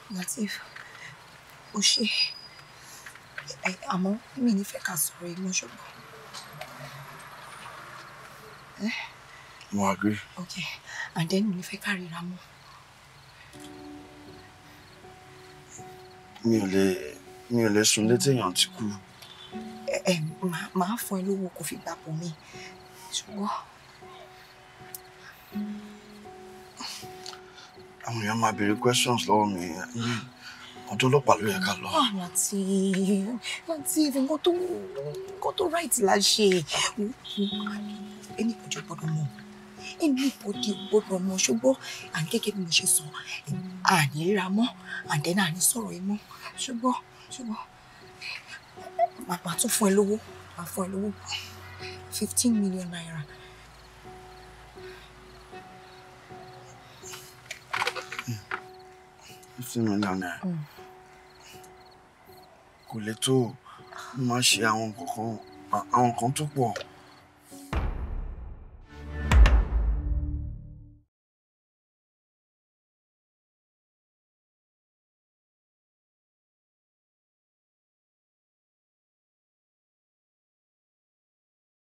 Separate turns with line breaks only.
Latif o ṣe ẹ àmọ́ mi ní fẹ́ ká sọ̀rọ̀ yìí mọ́ ṣùgbọ́n.
Mo agree.
Okay and then mi ní fẹ́ ká ríra mọ́.
Mi ò lè mi ò lè sùn létí èèyàn tí kú.
ẹ ẹ màá màá fún ẹ lówó kó fi gbà pọ̀ mi ṣùgbọ́n
Àwọn èèyàn máa béèrè questions lọ́wọ́ mi. Ọ̀dọ̀ ọlọ́pàá ló yẹ ká lọ.
ah Latif Latif nǹkan tó nǹkan tó right la ṣe ẹni ìpọ́jọ́ gbọ́dọ̀ mọ̀ ẹni ìpọ́jọ́ gbọ́dọ̀ mọ̀ ṣùgbọ́n à ń gẹ́gẹ́ bí mo ṣe sọ àní ríra mọ́ and then àní sọ̀rọ̀ yìí mọ́ ṣùgbọ́n ṣùgbọ́n màá tún fún ẹ lówó màá fún ẹ lówó fifteen million naira.
Fifteen million naira. Kò lè tó o. Mo máa ṣe àwọn nǹkan kan àwọn nǹkan tó pọ̀.